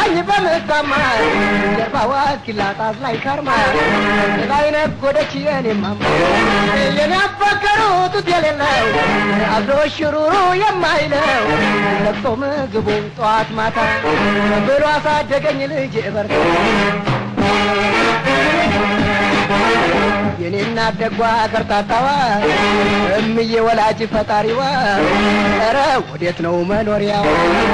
ብታኝ በምታማ ጀርባዋ እስኪላጣት ላይ ከርማ ላይ ነጎደች የኔማማ የኔ አፈቀሩ ጡት የሌለው አብሮ ሽሩሩ የማይለው ለቅሶ ምግቡ ጠዋት ማታ ብሎ አሳደገኝ ልጅ በርታ የኔና ደጓ ከርታታዋ እምዬ ወላጅ ፈጣሪዋ ኧረ ወዴት ነው መኖሪያው?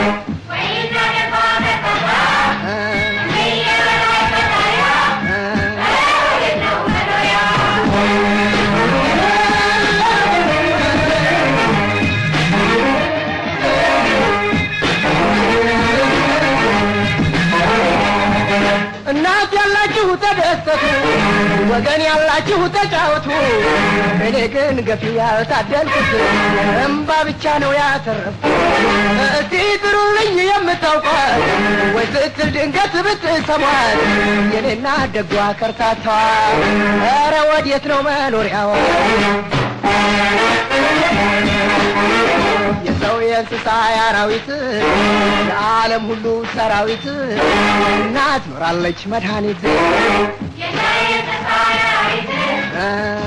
እናት ያላችሁ ተደሰቱ፣ ወገን ያላችሁ ተጫወቱ። እኔ ግን ገፊ ያልታደልኩት እምባ ብቻ ነው ያተረፍኩት። እስቲ ጥሩልኝ የምታውቋት ወይ ስትል ድንገት ብትሰሟት የኔና ደጓ ከርታታዋ ኧረ ወዴት ነው መኖሪያዋ? የሰው የእንስሳ የአራዊት የዓለም ሁሉ ሰራዊት እናት ኖራለች መድኃኒት እ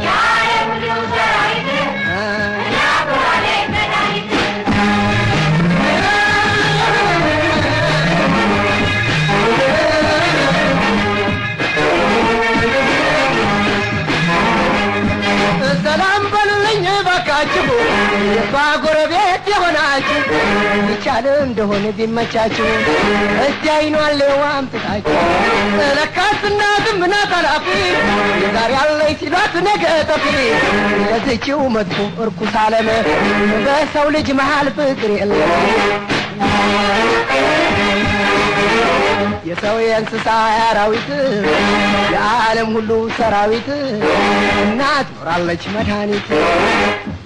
እ ሰላም በልልኝ ባካችሁ የሷ ጎረቤት የሆናችሁ ይቻል እንደሆነ ቢመቻችሁ እስቲ አይኗን ሌዋም ትታችሁ ለካስ እናትም ናት ኃላፊ የዛሬ ያለኝ ሲሏት ነገ ጠፊ ለዝችው መጥፎ እርኩስ ዓለም በሰው ልጅ መሃል ፍቅር የለም የሰው የእንስሳ የአራዊት የዓለም ሁሉ ሰራዊት እናት ኖራለች መድኃኒት